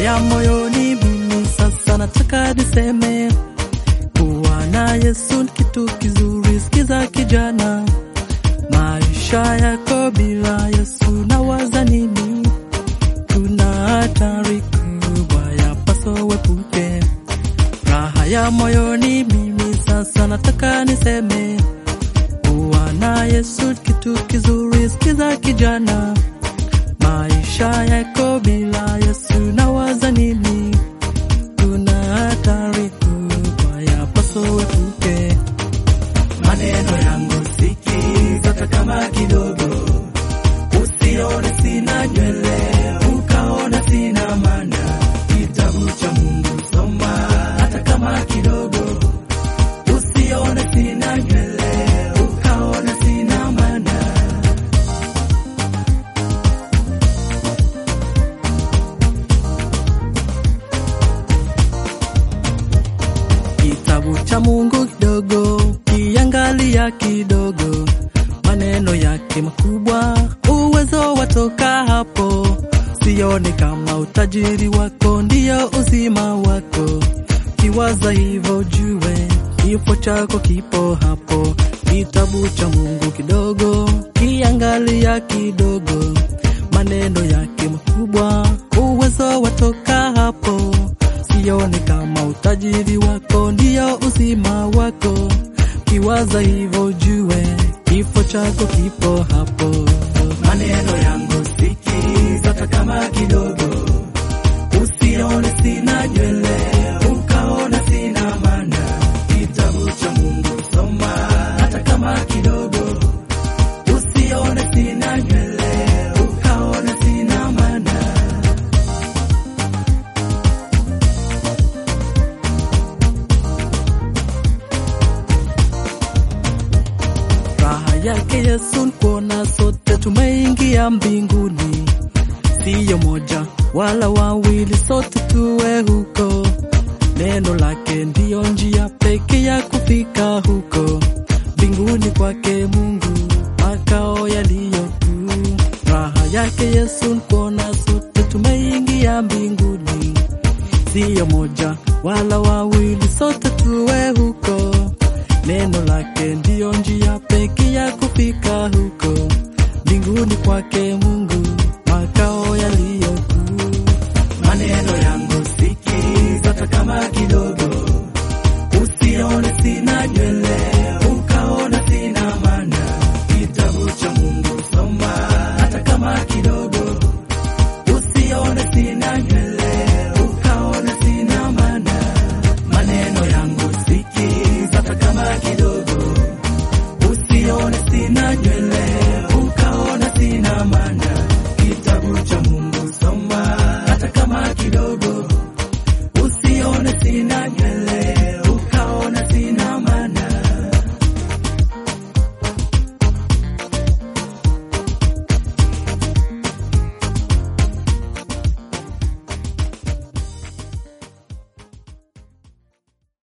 ya moyoni, mimi sasa nataka niseme kuwa na Yesu ni kitu kizuri. Sikiza kijana, maisha yako bila Yesu nawaza nini? Kuna hatari kubwa yapaswa uepuke. Raha ya moyoni, mimi sasa nataka niseme kuwa na Yesu ni kitu kizuri. Sikiza kijana, maisha yako bila Yesu nawaza nini? Kuna hatari kubwa yapaswa uepuke. Maneno yangu sikiza, hata kama kidogo, usione sina nywele ukaona sina maana. Kitabu cha Mungu soma, hata kama kidogo, usione sina nywele ukaona sina maana. Kitabu cha Mungu kidogo, kiangalia kidogo, maneno yake makubwa, uwezo watoka hapo. Sione kama utajiri wako ndiyo uzima wako, kiwaza hivyo jue kifo chako kipo hapo. Kitabu cha Mungu kidogo, kiangalia kidogo, maneno yake makubwa, uwezo watoka hapo. Sione kama utajiri wako ndiyo uzima wako, kiwaza hivyo jue kifo chako kipo hapo. Maneno yangu sikiza, hata kama kidogo, usione sina nywele ukaona sina maana. Kitabu cha Mungu soma, hata kama kidogo, usione sina nywele ukaona sina maana. Raha yake Yesu ni kuona sote tumeingia mbinguni, siyo moja wala wawili, sote tuwe huko. Neno lake ndiyo njia pekee ya kufika huko mbinguni kwake Mungu, makao yaliyo kuu. Raha yake Yesu ni kuona sote tumeingia mbinguni, siyo moja wala wawili, sote tuwe huko. Neno lake ndiyo njia pekee ya kufika huko mbinguni kwake Mungu.